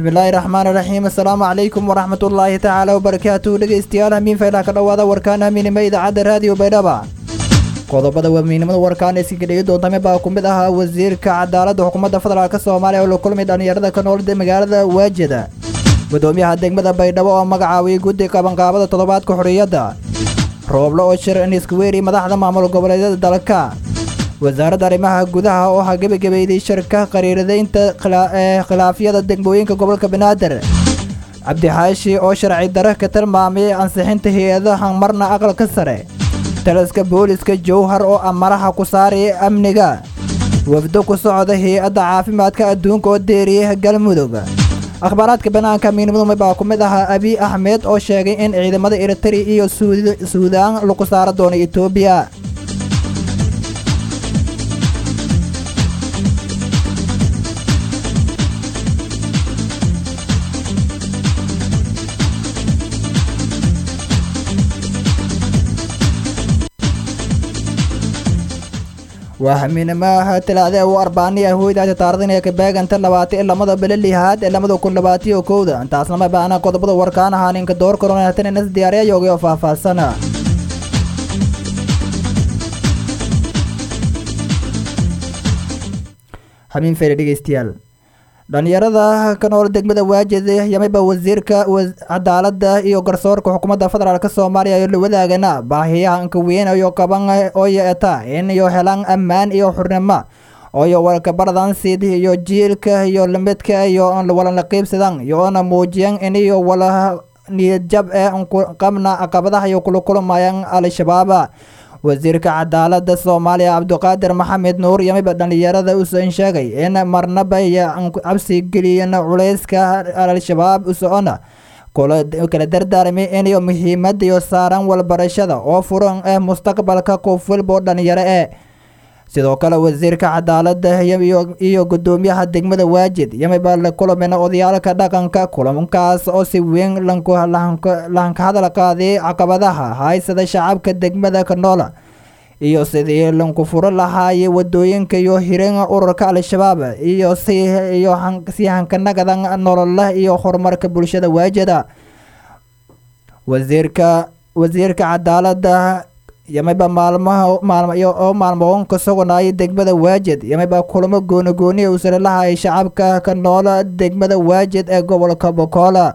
bismillaahi raxmaan raxiim assalaamu calaykum waraxmatullaahi tacaala wabarakaatuhu dhegeystayaal hamiin faylaha ka dhowaada warkaan hamiinimo idaacadda raadiyo baydhaba qodobada wamiinimada warkaan ee iska dhigi doontame baa ku mid ahaa wasiirka cadaaladda xukuumadda federaalk soomaaliya oo la kulmay dhallinyarada ka nool magaalada waajida gudoomiyaha degmada baydhabo oo magacaabiyey guddi qabanqaabada toddobaadka xorriyadda rooble oo shir niskuweeri madaxda maamul goboleedyada dalka wasaaradda arrimaha gudaha oo ha gebagabeeyday shirka qariiradaynta ee khilaafyada degmooyinka gobolka banaadir cabdixaashi oo sharci dare ka tilmaamay ansixinta hay-adaha marna aqalka sare taliska booliska jowhar oo amaraha ku saaraya amniga wafdo ku socda hay-adda caafimaadka adduunka oo deeriyay galmudug akhbaaraadka banaanka miinimuduma baa ku mid ahaa abiy axmed oo sheegay in ciidamada eritari iyo suudaan lagu saara doono etoobiya waa hamiinimaha talaade u arbaaniya hoydaasi taardan ee kabeeganta labaati i lamada bele lihaad ee lamada kun labaatiyo kowda intaasnama baana qodobada warkaan ahaa ninka door koronatan inas diyaariya yoogay oo faahfaahsana hamiin fere dhegeystayaal dhallinyarada ka nool degmada waajid yamiba wasiirka cadaaladda iyo garsoorka xukuumadda federaalk soomaaliya iyo la wadaagana baahiyahanka weyn iyo qaban oo yeeta in iyo helaan ammaan iyo xurnimo ooyo walkabaradan sid iyo jiilka iyo lamidka iyo walala qiibsadan iyoona muujiyan in iyo wala niyadjab ee qabna caqabadaha iyo kula kulmayaan al-shabaab wasiirka cadaaladda soomaaliya cabdiqaadir maxamed nuur yamiba dhallinyarada usan sheegay in marnaba cabsi geliyeen culayska al-shabaab usocona kala dardaarmay inayo muhiimada iyo saaran walbarashada oo furan ah mustaqbalka qof walba oo dhallinyaro eh sidoo kale wasiirka cadaaladda iyo gudoomiyaha degmada waajid yamiba la kulameen odayaalka dhaqanka kulankaas oo si weyn lahanka hadal qaaday caqabadaha haysada shacabka degmada ka noola iyo sidii lanku furo lahaayay wadooyinka iyo hirin ururka al-shabaab iyo iyo si hankanagadan nololah iyo horumarka bulshada waajida wasiirka wasiirka cadaaladda yamiba maalmaha oo maalmoon ka sogonaayay degmada waajid yamiba kulamo goonigooniya usala lahaayay shacabka ka noola degmada waajid ee gobolka bokola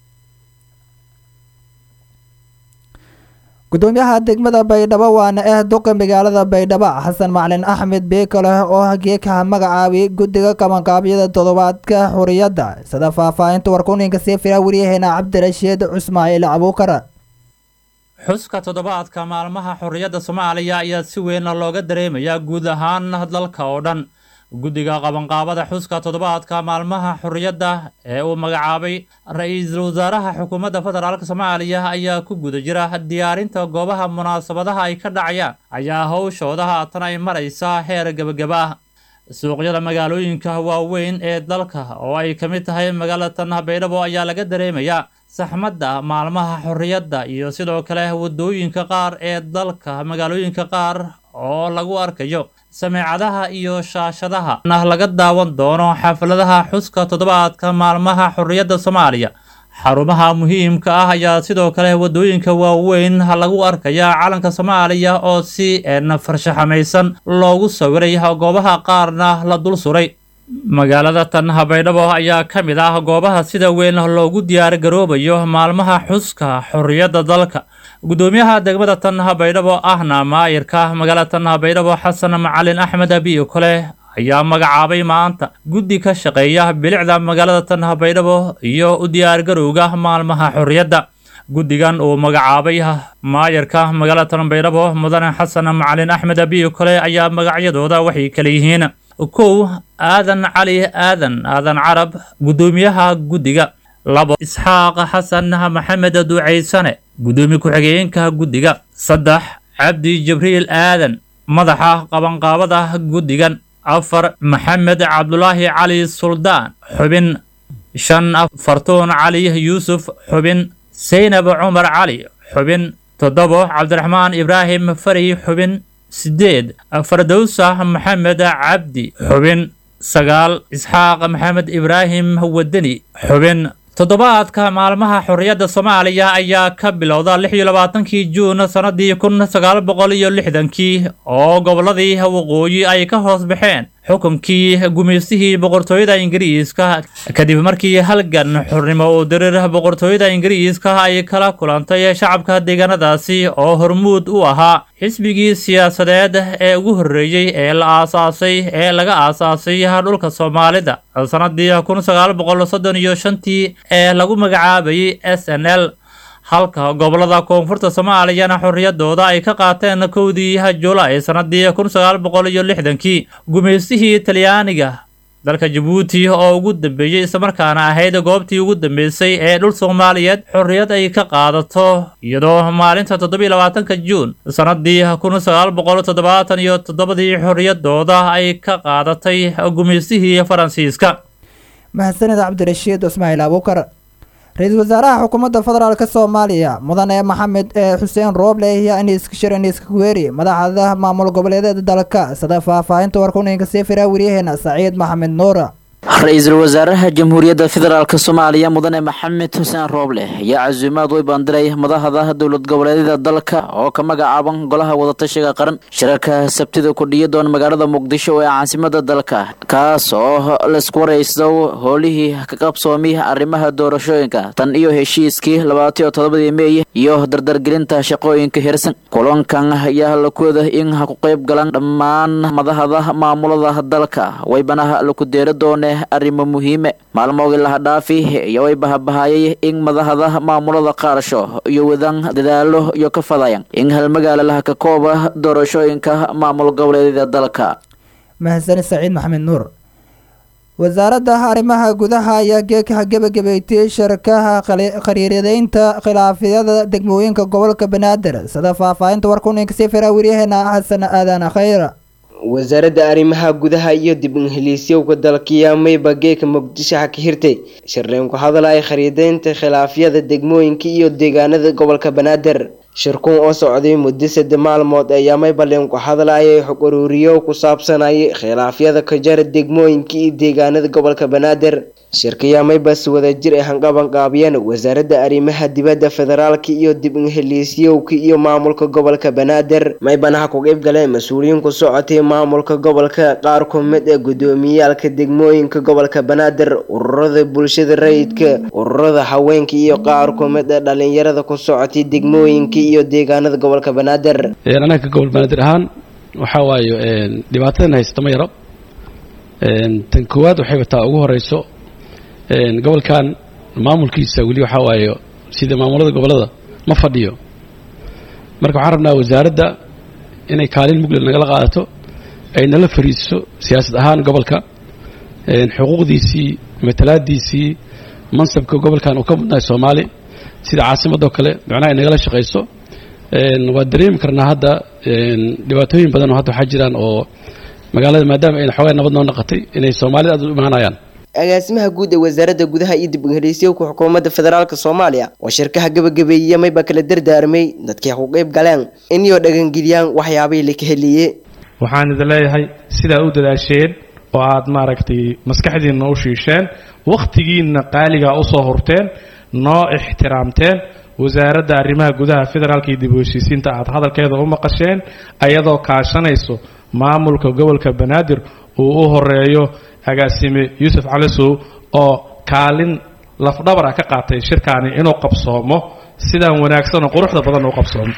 gudoomiyaha degmada baydhabo waana ah duqa magaalada baydhabo xasan macalin axmed beekaleh oo geekaha magacaabiyay guddiga qabanqaabyada toddobaadka xuriyadda sida faahfaahinta warkuninka sii fira wariyaheena cabdirashiid cusmaaciil abuukar xuska toddobaadka maalmaha xorriyadda soomaaliya ayaa si weyn looga dareemayaa guud ahaan dalka oo dhan guddiga qabanqaabada xuska toddobaadka maalmaha xorriyadda ee uu magacaabay ra-iisul wasaaraha xukuumadda federaalk soomaaliya ayaa ku guda jira diyaarinta goobaha munaasabadaha ay ka dhacayaan ayaa howshooda haatan ay maraysaa heer gebagaba ah suuqyada magaalooyinka waaweyn ee dalka oo ay ka mid tahay magaalatan baydhabo ayaa laga dareemayaa saxmadda maalmaha xorriyadda iyo sidoo kale waddooyinka qaar ee dalka magaalooyinka qaar oo lagu arkayo sameecadaha iyo shaashadaha nah laga daawan doono xafladaha xuska toddobaadka maalmaha xorriyadda soomaaliya xarumaha muhiimka ah ayaa sidoo kale waddooyinka waaweyn lagu arkayaa calanka soomaaliya oo si farshaxamaysan loogu sawiray goobaha qaarna la dul suray magaalada tan baydhabo ayaa ka mid ah goobaha sida weyn loogu diyaargaroobayo maalmaha xuska xorriyadda dalka gudoomiyaha degmada tan baydhabo ahna maayirka magaalada tan baydhabo xasan macalin axmed abiyo kole ayaa magacaabay maanta guddi ka shaqeeya bilicda magaalada tan baydhabo iyo u diyaargarowga maalmaha xorriyadda guddigan uu magacaabay maayarka magaalada tan baydhabo mudane xasan macalin axmed abiyo kole ayaa magacyadooda waxay kala yihiin kow aadan cali aadan aadan carab guddoomiyaha guddiga labo isxaaq xasan maxamed duucaysane guddoomiye ku-xigeenka guddiga saddex cabdi jibriil aadan madaxa qabanqaabada guddigan afar maxamed cabdulaahi cali suldaan xubin shan fartuun cali yuusuf xubin saynab cumar cali xubin toddobo cabdiraxmaan ibraahim fari xubin sideed fardowsa maxamed cabdi xubin sagaal isxaaq maxamed ibraahim wadani xubin toddobaadka maalmaha xorriyadda soomaaliya ayaa ka bilowda lix iyo labaatankii juun sannadii kun sagaal boqol iyo lixdankii oo gobolladii waqooyi ay ka hoos baxeen xukunkii gumaystihii boqortooyada ingiriiska kadib markii halgan xornimo uu dirir boqortooyada ingiriiska ay kala kulantay shacabka deegaanadaasi oo hormuud u ahaa xisbigii siyaasadeed ee ugu horreeyey ee la aasaasay ee laga aasaasay dhulka soomaalida sannadii kun sagaal boqol soddon iyo shantii ee lagu magacaabayay s n l halka gobolada koonfurta soomaaliyana xorriyadooda ay ka qaateen kowdii julaay sannadii kun sagaal boqol iyo lixdankii gumaystihii talyaaniga dalka jabuuti oo ugu dambeeyey islamarkaana ahayd goobtii ugu dambeysay ee dhul soomaaliyeed xorriyad ay ka qaadato iyadoo maalinta toddobiyo labaatanka juun sannadii kun sagaal boqol toddobaatan iyo toddobadii xorriyadooda ay ka qaadatay gumaystihii faransiiska mahadsanid cabdirashiid ismaaciil abuukar ra-iisul wasaaraha xukuumadda federaalk soomaaliya mudane maxamed ee xuseen rooble iyo aniskashir aniskaweeri madaxda maamul goboleedeeda dalka sida faahfaahinta warkuninka sii fira wariyaheena saciid maxamed nuura ra-iisul wasaaraha jamhuuriyadda federaalk soomaaliya mudane maxamed xuseen rooble ayaa casuumaad way bandiray madaxda dowlad goboleedyada dalka oo ka magacaaban golaha wadatashiga qaran shirarka sabtida kudhiya doon magaalada muqdisho ee caasimada dalka kaas oo laisku waraysto howlihii ka qabsoomay arrimaha doorashooyinka tan iyo heshiiskii labaatiyo todobadii meey iyo dardargelinta shaqooyinka hirsan kulankan ayaa lakooda in ha ku qayb galan dhammaan madaxda maamulada dalka waybanaha laku deera doone arrimo muhiime maalmoogii laha dhaafi iyo way bahabahayay in madaxda maamulada qaarsho iyo wadan dadaalo iyo ka fadayan in halmagaala laha ka kooba doorashooyinka maamul goboleedyada dalka mahadsanid saciid maxamed nuur wasaaradda arrimaha gudaha ayaa geeka gebagabeeytay shirkaha khariiradeynta khilaafyada degmooyinka gobolka banaadir sida faahfaahinta warkuninka sii fira waryaheena xasan aadan khayra wasaaradda arrimaha gudaha iyo dib ingiliisyowka dalkiya mayba geeka muqdisho ha ka hirtay shirleen ku hadal ay khariideynta khilaafyada degmooyinka iyo deegaanada gobolka banaadir shirkuun oo socday muddo sadde maalmood ayaa maybaleen ku hadlayay xog uruuriyo ku saabsanayay khilaafyada ka jara degmooyinka iyo deegaanada gobolka banaadir shirkayaa maybas wadajir ay hanqabanqaabiyeen wasaaradda arrimaha dibadda federaalka iyo dib ingiliisyowka iyo maamulka gobolka banaadir maybanaha ku qeyb galeen mas-uuliyiin ku socotay maamulka gobolka qaar ku mid ee gudoomiyaalka degmooyinka gobolka banaadir ururada bulshada rayidka ururada haweenka iyo qaar ku mid ee dhalinyarada ku socotay degmooyinka iyo deegaanada gobolka banaadir anaga gobol banaadir ahaan waxaa waaye dhibaatadan haysta ma yaro tan koowaad waxayba taa ugu horeyso gobolkan maamulkiisa weli waxaa waaye sida maamulada gobolada ma fadhiyo marka waxaan rabnaa wasaaradda inay kaalin mugled nagala qaadato ay nala fariiso siyaasad ahaan gobolka xuquuqdiisii matalaadiisii mansabka gobolkan uu ka mudnahay soomaali sida caasimadoo kale macnaha ay nagala shaqayso waa dareemi karnaa hadda dhibaatooyin badan oo hadda waxaa jiraan oo magaalada maadaama ayna xoogaa nabad noo naqatay inay soomaalida aad u imaanayaan agaasimaha guud ee wasaaradda gudaha iyo dib ingiliisyowka xukuumadda federaalk soomaaliya oo shirkaha gebagabeeyiya mayba kala dardaarmay dadkii ku qeyb galeen inayoo dhagangeliyaan waxyaabay la ka heliye waxaan idin leeyahay sidaa u dadaasheen oo aad maaragtay maskaxdiinna u shiisheen wakhtigiinna qaaligaa usoo hurteen noo ixtiraamteen wasaaradda arrimaha gudaha federaalka iyo dib u heshiisiinta aad hadalkeeda u maqasheen ayadoo kaashanayso maamulka gobolka banaadir uu u horeeyo agaasime yuusuf calisow oo kaalin lafdhabar ah ka qaatay shirkaani inuu qabsoomo sidaan wanaagsan oo quruxda badan u qabsoomo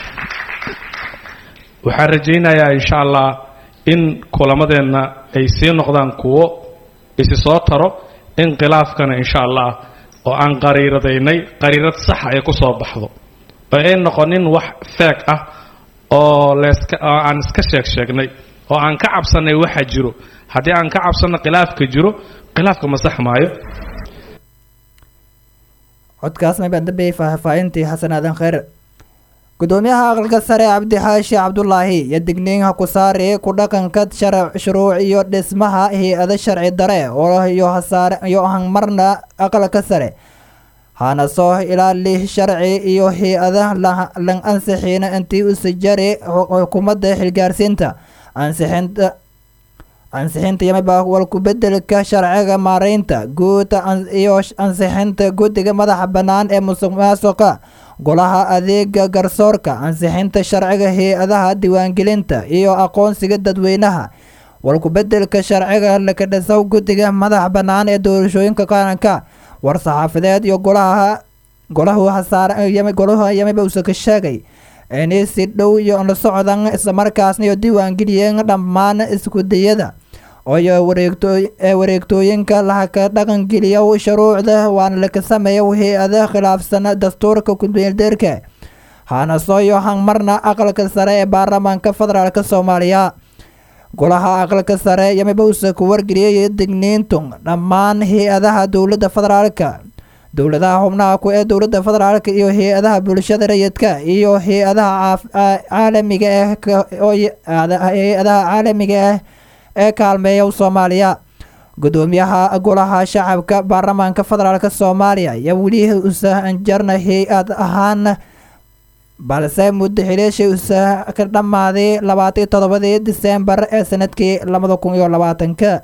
waxaan rajaynayaa insha allah in kulamadeenna ay sii noqdaan kuwo isi soo taro in khilaafkana insha allah oo aan qariiradaynay qariirad saxa ay ku soo baxdo oo ay noqonin wax feeg ah oo leeska oo aan iska sheeg sheegnay oo aan ka cabsanay waxa jiro haddii aan ka cabsanno khilaafka jiro khilaafka ma sax maayo codkaasna baan dambeeyey faahfaahintii xasan aadan kheyr gudoomiyaha aqalka sare cabdi xaashi cabdulaahi iyo digniinha ku saari ku dhaqanka shuruuc iyo dhismaha hay-ada sharci dare oo iyo hangmarna aqalka sare hana soo ilaali sharci iyo hay-ada lan ansixiina intii usajari xukuumadda xilgaarsiinta ansixinta ansixinta yamiba walku-bedelka sharciga maareynta guud iyo ansixinta guddiga madaxa bannaan ee musuq maasuqa golaha adeega garsoorka ansixinta sharciga hay-adaha diiwaangelinta iyo aqoonsiga dadweynaha walku-bedelka sharciga lakadhisow guddiga madaxa bannaan ee doorashooyinka qaranka war-saxaafadeed iyo golaha golahu golaha yamiba uuse ka sheegay inay si dhow iyo la socdan islamarkaasna iyo diiwaangeliyeen dhammaan iskudayada iyo ee wareegtooyinka lahaka dhaqangeliya shuruucda waana laka sameeya hay-ada khilaafsan dastuurka kumeeldeerka hana sooyo hangmarna aqalka sare ee baarlamaanka federaalk soomaaliya golaha aqalka sare yamiba uuse ku wargeliyay digniintun dhammaan hay-adaha dowladda federaalka dowladaha xubnaha ku ee dowladda federaalk iyo hay-adaha bulshada rayidka iyo hay-adaha caalamiga ah hay-adaha caalamiga ah ee kaalmeeya soomaaliya gudoomiyaha golaha shacabka baarlamaanka federaalk soomaaliya ayaa weli usa anjarna hay-ad ahaan balse muddo xileeshay usa ka dhammaaday labaatan toddobadii diseembar ee sanadkii labada kun iyo labaatanka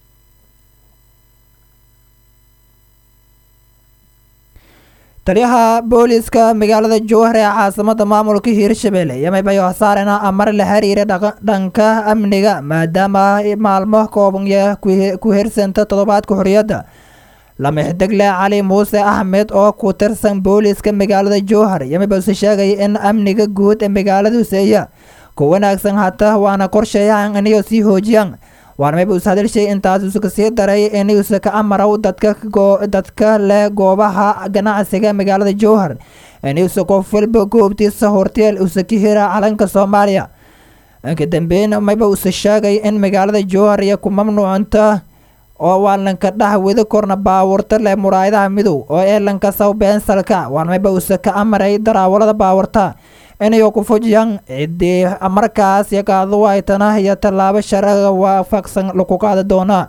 taliyaha booliska magaalada jowhar ee caasimada maamulka hiirshabelle yamibayo saarena amar la xiriira dhanka amniga maadaama maalmo koobanya ku hirsanta toddobaadka xorriyadda lamixdegle cali muuse axmed oo ku tirsan booliska magaalada jowhar yamibase sheegay in amniga guud ee magaaladu seeya ku wanaagsan hata waana qorsheeyaan inayo sii hoojiyaan waarmayba us hadalshay intaas usuka sii daray inuusa ka amaraw dadka dadka leh goobaha ganacsiga magaalada jowhar inuusa qof walba goobtiisa horteel usa ka hira calanka soomaaliya inka dambeyn mayba usa sheegay in magaalada jowhar iyo ku mamnuucanta oo waalanka dhax wada korna baawurta leh muraayadaha midow oo eelanka saw beensalka waarmayba usa ka amaray daraawalada baawurta inayo ku fujiyaan ciddii markaas yakaadu waytana iyo tallaabo sharciga waafaqsan lagu qaadi doonaa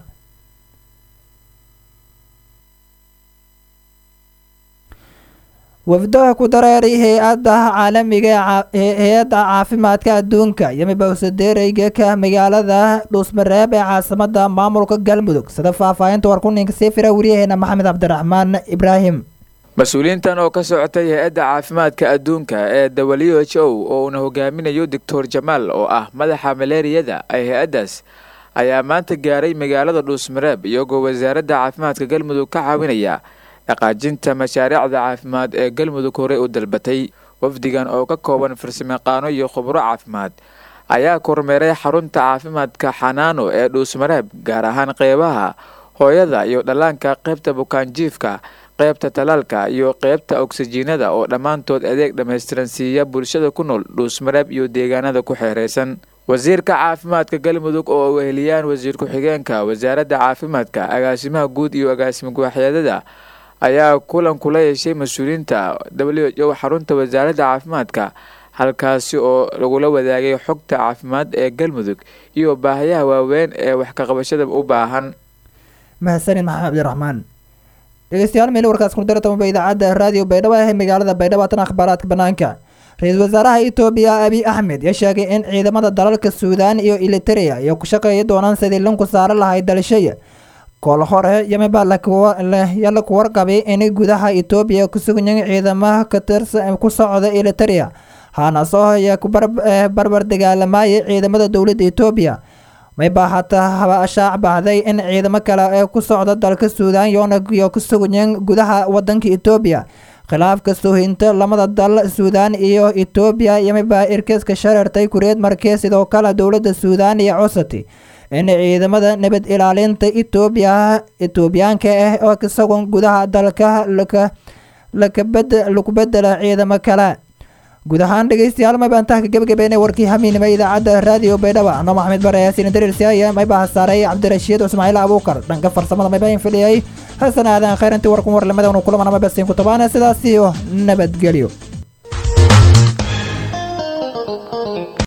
wafdaha ku dareeray hay-adda caalamiga hay-adda caafimaadka adduunka yamiba usadeereyga magaalada dhuusmareeb ee caasimada maamulka galmudug sida faahfaahinta warkuninka sii fira wariyaheena maxamed cabdiraxmaan ibraahim mas-uuliyiintan oo ka socotay hay-adda caafimaadka adduunka ee w h o oo uuna hogaaminayo doctor jamaal oo ah madaxa maleeriyada ee hay-addaas ayaa maanta gaaray magaalada dhuusmareeb iyagoo wasaaradda caafimaadka galmudug ka caawinaya dhaqaajinta mashaariicda caafimaad ee galmudug horey u dalbatay wafdigan oo ka kooban farsamayaqaano iyo khubro caafimaad ayaa kormeeray xarunta caafimaadka xanaano ee dhuusmareeb gaar ahaan qeybaha hooyada iyo dhallaanka qaybta bukaanjiifka qaybta talaalka iyo qaybta ogsijiinada oo dhammaantood adeeg dhammaystiran siiya bulshada ku nool dhuusmareeb iyo deegaanada ku xeereysan wasiirka caafimaadka galmudug oo weheliyaan wasiir ku-xigeenka wasaaradda caafimaadka agaasimaha guud iyo agaasima guwaxyeedada ayaa kulan kula yeeshay mas-uuliyiinta w h o xarunta wasaaradda caafimaadka halkaasi oo lagula wadaagay xogta caafimaad ee galmudug iyo baahayaha waaweyn ee wax kaqabashada u baahan mahadsanid maxamed cabdiraxmaan dhegeystayaal meel warkaas ku dartamaba idaacadda raadiyo baydhabo ee magaalada baydhabo tan akhbaaraadka banaanka ra-iisul wasaaraha etoobiya abiy axmed yaa sheegay in ciidamada dalalka suudaan iyo eliteria ay ku shaqeeya doonaan sidii linku saara lahay dalashaya kol hore yamiba la ku warqabay in gudaha etoobiya ku suganyiin ciidamaha katirsan ku socda eliteria haanaso ayaa ku barbar dagaalamayay ciidamada dowladda etoobiya mayba hataa haba shaac baxday in ciidamo kale ee ku socda dalka suudaan yonayo ku suganyiin gudaha wadanka etoobiya khilaafka soohinta lamada dal suudaan iyo etoobiya yamiba irkiska shareertay kureed markee sidoo kale dowladda suudaan iyo cosati in ciidamada nabad ilaalinta etoobiya etoobiyaanka ah oo isagoon gudaha dalka laku bedela ciidamo kale guud ahaan dhegeystayaal maybaantaha ka gebagabeynay warkii hamiinima idaacadda raadiyo baydhaba anoo maxamed bare yaasiin dariirsiaya mayba hasaaray cabdirashiid ismaaciil abuukar dhanka farsamada mayba in fidhiyay hasan aadan khayrantii warkun warlamada unu kulamana maybasiin ku tabaana sidaas iyo nabadgelyo